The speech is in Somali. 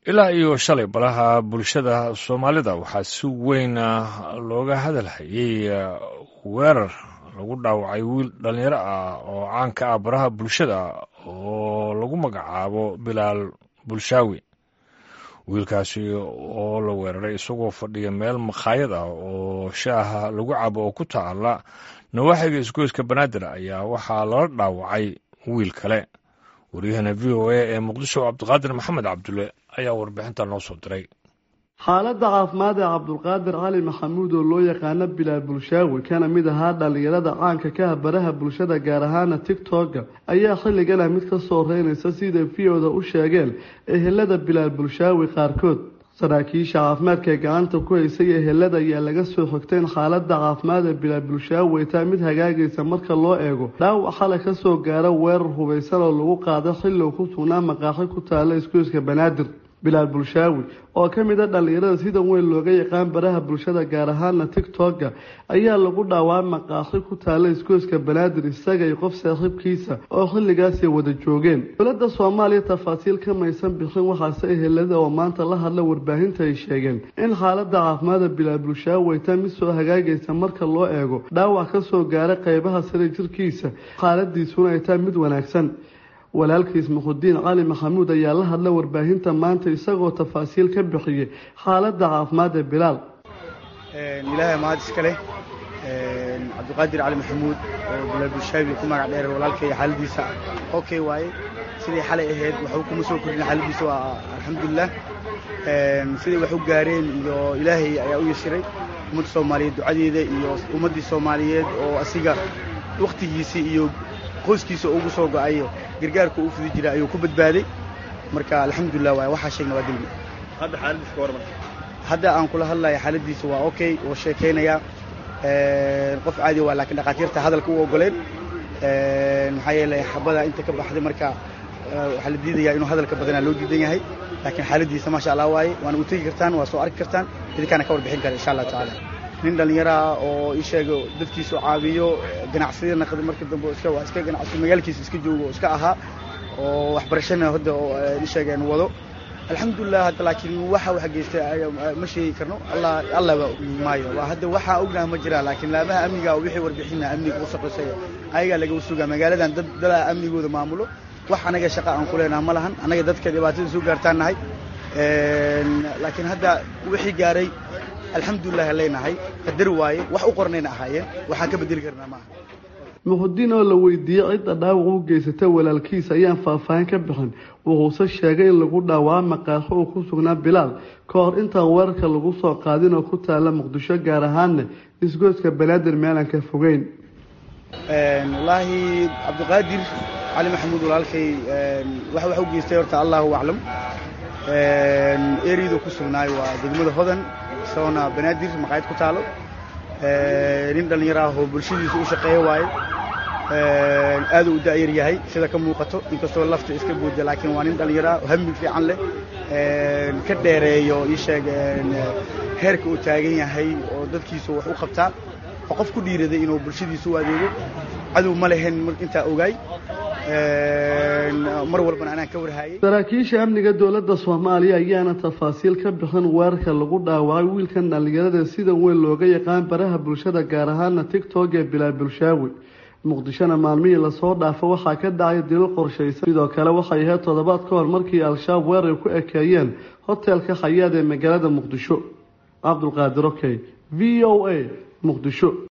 ilaa iyo shalay balaha bulshada soomaalida waxaa si weyn looga hadalhayay weerar lagu dhaawacay wiil dhallinyaro ah oo caan ka ah baraha bulshada oo lagu magacaabo bilaal bulshaawi wiilkaasi oo la weeraray isagoo fadhiya meel makhaayad ah oo shaaha lagu cabo oo ku taala nawaaxiga isgoyska banaadir ayaa waxaa lala dhaawacay wiil kale waryahana v o a ee muqdisho cabdiqaadir maxamed cabdulle ayaa warbixinta noo soo diray xaaladda caafimaad ee cabdulqaadir cali maxamuud oo loo yaqaano bilaal bulshaawi kana mid ahaa dhallinyarada caanka ka ah baraha bulshada gaar ahaana tigtogga ayaa xilligan ah mid ka soo reynaysa siday v o da u sheegeen ehelada bilaal bulshaawi qaarkood saraakiisha caafimaadka ee gacanta ku haysay ehelada ayaa laga soo xogtay in xaaladda caafimaad ee bilaal bulshaawi ay tahay mid hagaagaysa marka loo eego dhaawac xalay kasoo gaara weerar hubaysan oo lagu qaado xilligu ku sugnaa maqaaxi ku taala isgoyska banaadir bilaal bulshaawi oo ka mid a dhallinyarada sida weyn looga yaqaan baraha bulshada gaar ahaana tigtogga ayaa lagu dhaawaa maqaaxi ku taala isgoyska banaadir isaga iyo qof saaxiibkiisa oo xilligaasay wada joogeen dowladda soomaaliya tafaasiil ka maysan bixin waxaase ehelada oo maanta la hadla warbaahinta ay sheegeen in xaaladda caafimaada bilaal bulshaawi ay tahay mid soo hagaagaysa marka loo eego dhaawac kasoo gaara qeybaha sare jirkiisa xaaladiisuna ay tahay mid wanaagsan walaalkiis muxudiin cali maxamuud ayaa la hadla warbaahinta maanta isagoo tafaasiil ka bixiyey xaaladda caafimaad ee bilaal ilaahay mahad iska leh cabdiqaadir cali maxamuud oo bilaal bulshaabi ku magac dheer walaalkay xaaladiisa okay waaye sidai xalay ahayd waxba kuma soo kordhin xaaladiisa waa alxamdulilah siday wax u gaareen iyo ilaahay ayaa u yashiray ummadda soomaaliyeed ducadeeda iyo ummaddii soomaaliyeed oo asiga wakhtigiisii iyo qoyskiisa ugu soo go-ayo gargaarka uu fudi jiray ayuu ku badbaaday marka alxamdulilah waay waxaa sheegna waa dembi hadda xaaladiisa ka warman hadda aan kula hadlaya xaaladiisa waa okay oo sheekaynayaa qof caadi waa laakiin dhakhaatiirta hadalka u ogoleen maxaa yeelay xabada inta ka baxday marka waxaa la diidayaa inuu hadalka badanaa loo diidan yahay laakiin xaaladiisa maasha allah waaye waana u tegi kartaan waa soo arki kartaan idinkaana ka warbixin kara insha allah tacaala nin dhallinyaraha oo ii sheego dadkiisu caabiyo ganacsiyada naqda marka dambe iska waa iska ganacsi magaalkiisa iska joogo oo iska ahaa oo waxbarashana hadda oo ii sheegeen wado alxamdulilah hadda laakiin waxa wax geystay ma sheegi karno allah allah maayo waa hadda waxaa ognaha ma jiraa laakiin laamaha amniga wixii warbixina amniga u shaqaysaya ayagaa laga sugaa magaaladan dad dadaa amnigooda maamulo wax anaga shaqa aan ku leenaha ma lahan anaga dadka dhibaatada soo gaartaan nahay laakiin hadda wixii gaaray alxamdulilah leenahay qadar waaye wax u qornayna ahaayeen waxaan ka bedeli karnaa maaha muxudiin oo la weydiiyey cidda dhaawac u geysata walaalkiisa ayaan faahfaahin ka bixin wuxuuse sheegay in lagu dhaawaa maqaaxo uu ku sugnaa bilaal ka hor intaan weerarka lagu soo qaadin oo ku taala muqdisho gaar ahaanna isgoyska banaadir meelaan ka fogeyn wallaahi cabdiqaadir cali maxamuud walaalkay wax wax u geystay horta allahu aclam eriyadu ku sugnaay waa degmada hodan isagoona banaadir maqaayad ku taalo nin dhallinyaro ah oo bulshadiisa u shaqeeya waaye aaduu u da'yar yahay sida ka muuqato inkastoo lafta iska buuda laakiin waa nin dhallinyaro ah oo hami fiican leh ka dheereeyo ii sheeg heerka uu taagan yahay oo dadkiisu wax u qabtaa oo qof ku dhiiraday inuu bulshadiisa u adeego cadow ma lehen intaa ogaay mar walbana anaan ka warhaayay saraakiisha amniga dowladda soomaaliya ayaana tafaasiil ka bixin weerarka lagu dhaawacay wiilkan dhallinyarada sida weyn looga yaqaan baraha bulshada gaar ahaana tigtog ee bilaal bulshaawi muqdishona maalmihii lasoo dhaafo waxaa ka dhacay dilal qorshaysan sidoo kale waxay ahayd toddobaad ka hor markii al-shabaab weerar ku ekeeyeen hotelka khayaad ee magaalada muqdisho cabdulqaadir okey v o a muqdisho